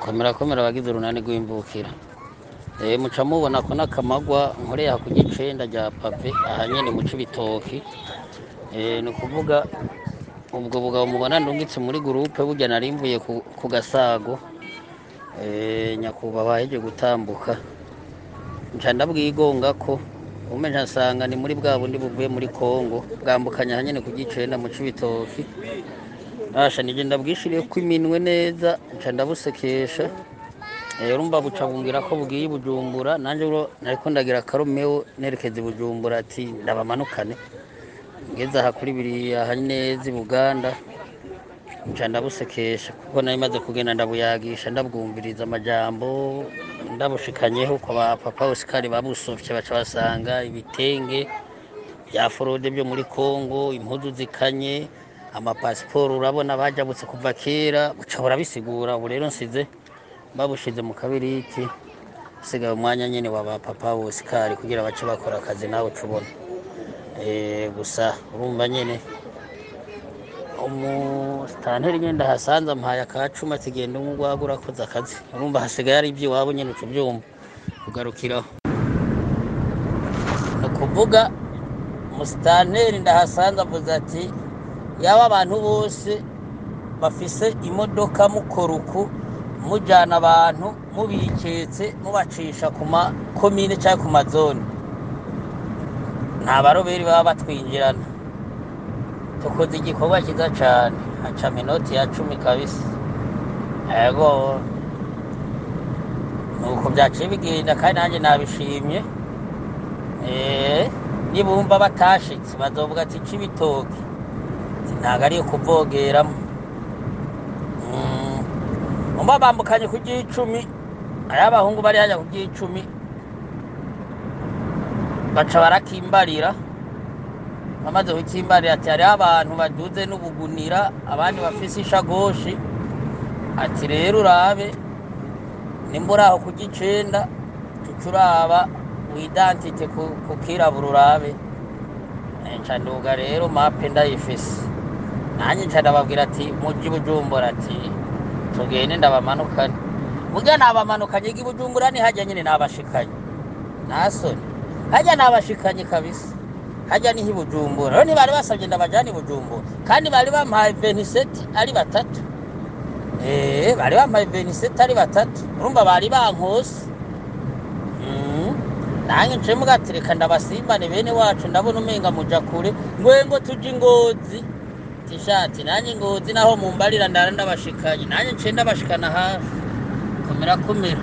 komera komera abagize urunani rw'imbukira Eh, muca mubona ko n'akamagwa nkoreye aha ku gicenda rya pave aha nyene mu cibitoki Eh, ni ukuvuga ubwo bugabo mubona ndungitse muri gurupe burya narimvuye ku, ku gasago Eh, nyakubahwa aheje gutambuka nca ndabwigonga ko ume nsanga ni muri bwa bundi buvuye muri kongo bwambukanya aha nyene ku gicenda mu cibitoki Asha nije ndabwishiriye ko iminwe neza nca ndabusekesha Eh, urumva buca bumbwira ko bugiye i bujumbura nanje uro nariko ndagira akaromeo nerekeza i bujumbura ati ndabamanukane ngeze aha kuri biriya aha neza i buganda nca ndabusekesha kuko nari maze kugenda ndabuyagisha ndabwumviriza amajambo ndabushikanyeho kwa ba papa osikari babusofye baca basanga ibitenge bya forode byo muri kongo impuzu zikanye amapasiporo urabona bajabutse kuva kera buca burabisigura ubu rero nsize babushize mu kabiriti hasigaye umwanya nyine wa ba papa osikari kugira bace bakora akazi nawe uca ubona Eh, gusa urumva nyine umusitanteri nyine ndahasanze ampaye akacuma ati genda umwe ugwaga urakoze akazi urumva hasigaye ari iby'iwabo nyine uca ubyumva kugarukiraho ni ukuvuga umusitanteri ndahasanze avuze ati yaba abantu bose bafise imodoka mukora uku mujyana abantu mubiketse mubacisha ku makomine cyangwa ku mazone nta baroberi baba batwinjirana tukoze igikorwa cyiza cyane haca minoti ya cumi kabisa yego nuko byaciye bigenda kandi nanjye nabishimye Eh, nibumva batashitse bazovuga ati cibitoki ntabwo ari kuvogeramo Mm. umva bambukanye ku ry'icumi ay'abahungu bari hajya ku ry'icumi baca barakimbarira bamaze kukimbarira ati hariho abantu baduze n'ubugunira abandi bafise ishagoshi ati rero urabe nimba uri aho ku gicenda tuca uraba widantite ku ku kirabura urabe Eh, nca nduga rero mape ndayifise nanjye nca ndababwira ati muji bujumbura ati tugende ndabamanukane burya nabamanukanye gi bujumbura ni hajya nyine nabashikanye nasoni hajya nabashikanye kabisa hajya niho i bujumbura rero ntibari basabye ndabajana i bujumbura kandi bari bampaye veniseti ari batatu Eh, bari bampaye veniseti ari batatu urumva bari bankose Mm. nange nce mugatereka ndabasimbane bene wacu ndabona umenga muja kure ngwengo tuja ingozi tishati nanjye ingozi naho mumbarira ndara ndabashikanye nanjye nce ndabashikana hafi komera komera